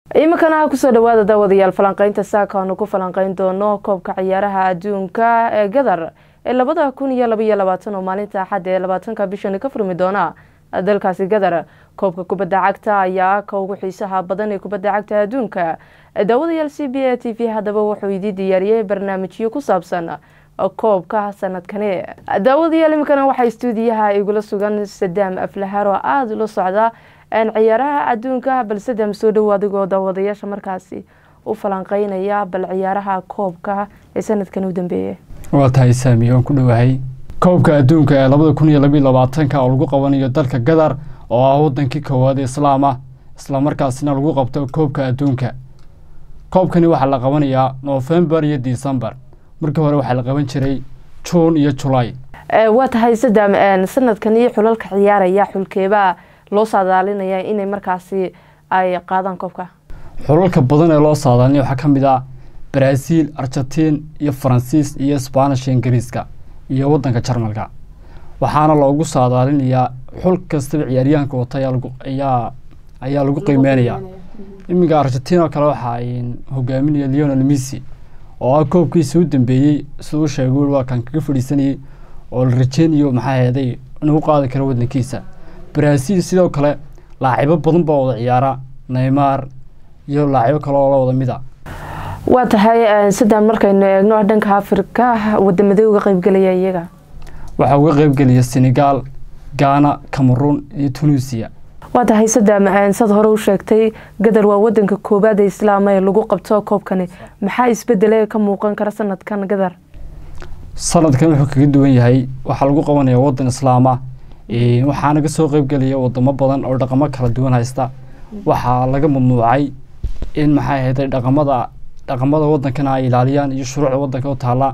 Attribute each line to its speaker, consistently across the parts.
Speaker 1: iminkana kusoo dhawaada daawadayaal falanqeynta saaka aanu ku falanqeyn doono koobka ciyaaraha adduunka ee gadar ee labada kun iyo labaiyo labaatan oo maalinta axadda ee labaatanka bishani ka furmi doona dalkaasi gadar koobka kubadda cagta ayaa ka ugu xiisaha badan ee kubadda cagta adduunka daawadayaal c b a t v haddaba wuxuu idii diyaariyey barnaamijyo ku saabsan koobka sanadkani daawadayaal iminkana waxaa stuudiyaha igula sugan sadaam aflahaar oo aada ula socda ciyaaraha adduunka bal sadaam soo dhowo adigoo daawadayaasha markaasi u falanqeynaya bal ciyaaraha koobka ee sanadkan u dambeeyay
Speaker 2: waa tahay saami waan ku dhowahay koobka adduunka ee labada kun iyo labiyo labaatanka oo lagu qabanayo dalka gadar oo ah wadankii koowaad ee islaam ah islamarkaasina lagu qabto koobka adduunka koobkani waxaa la qabanayaa noofembar iyo decembar markii hore waxaa la qaban jiray juun iyo julaay
Speaker 1: waa tahay sadaam sanadkani xulalka ciyaaraya xulkeebaa loo saadaalinaya inay markaasi ay qaadaan koobka
Speaker 2: xulalka badan ee loo saadaalinaya waxaa ka mid ah brazil argentiin iyo faransiis iyo sbanish ingiriiska iyo wadanka jarmalka waxaana loogu saadaalinayaa xul kastaba ciyaaryahanka wata ayaa ayaa lagu qiimeynaya iminka argentiin oo kale waxaa hogaaminaya leonel missy oo ah koobkiisa u dambeeyey siduu sheegay waa kan kaga fadhiisanayay oo la rajeynayo maxaa heeday inuu qaadi karo wadankiisa brazil sidoo kale laacibo badan baa wada ciyaara neymar iyo laacibo kale oo la wada mida
Speaker 1: waa tahay sadaan markaynu eegno dhanka afrika wadamadee uga qeybgelaya iyaga
Speaker 2: waxaa uga qeybgelaya senegal ghana cameroon iyo tunisia
Speaker 1: waa tahay sadaam sad hore u sheegtay gadar waa wadanka koowaad ee islaama ee lagu qabto koobkani maxaa isbedele ka muuqan kara sanadkan gadar
Speaker 2: sanadkan wuxuu kaga duwan yahay waxaa lagu qabanaya wadan islaama waxaana kasoo qeybgelaya wadamo badan oo dhaqamo kala duwan haysta waxaa laga mamnuucay in maxay ahayday dhaqamada dhaqamada wadankana ay ilaaliyaan iyo shuruucda wadanka u taala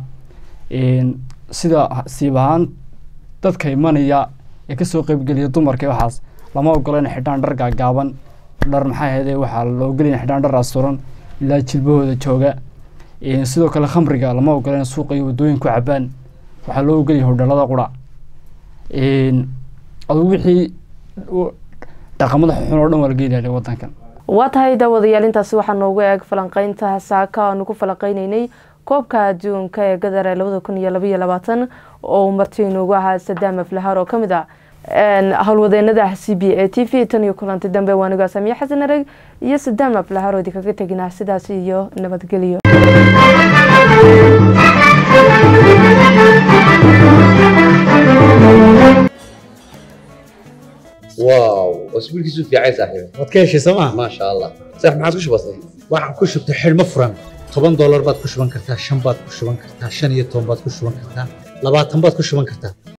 Speaker 2: sida siib ahaan dadka imanaya ee kasoo qeybgelaya dumarka waxaas lama ogola in xidhaan dhar gaagaaban dhar maxay ahayday waxaa la ogolaya xidhaan dhar asturan ilaa jilbahooda jooga sidoo kale khamriga lama ogola in suuqa iyo wadooyin ku cabaan waxaa loo ogolaya hodhalada qura adugu wixii dhaqamada xun oo dhan waa laga ilaaliya wadankan
Speaker 1: waa tahay daawadayaal intaasi waxaa noogu eeg falanqeynta saaka aanu ku falanqeyneynay koobka adduunka ee gadar ee labada kun iyo labaiyo labaatan oo marti inoogu ahaa sadaam aflahaar oo ka mid ah howlwadeenada c b a t v tan iyo kulanti dambe waanigaa samiye xasan areg iyo sadaam aflahaar oo idinkaga teginaa sidaas iyo nabadgelyo
Speaker 3: واو اسبوع كيسو في عايز صاحبي
Speaker 4: waad ka heshay sooma
Speaker 3: ما شاء الله صح ما عاد وش بصي
Speaker 4: waxaan ku shubtay xidhmo furan toban doolar baad ku shuban kartaa shan baad ku shuban kartaa shan iyo toban baad ku shuban kartaa labaatan baad ku shuban kartaa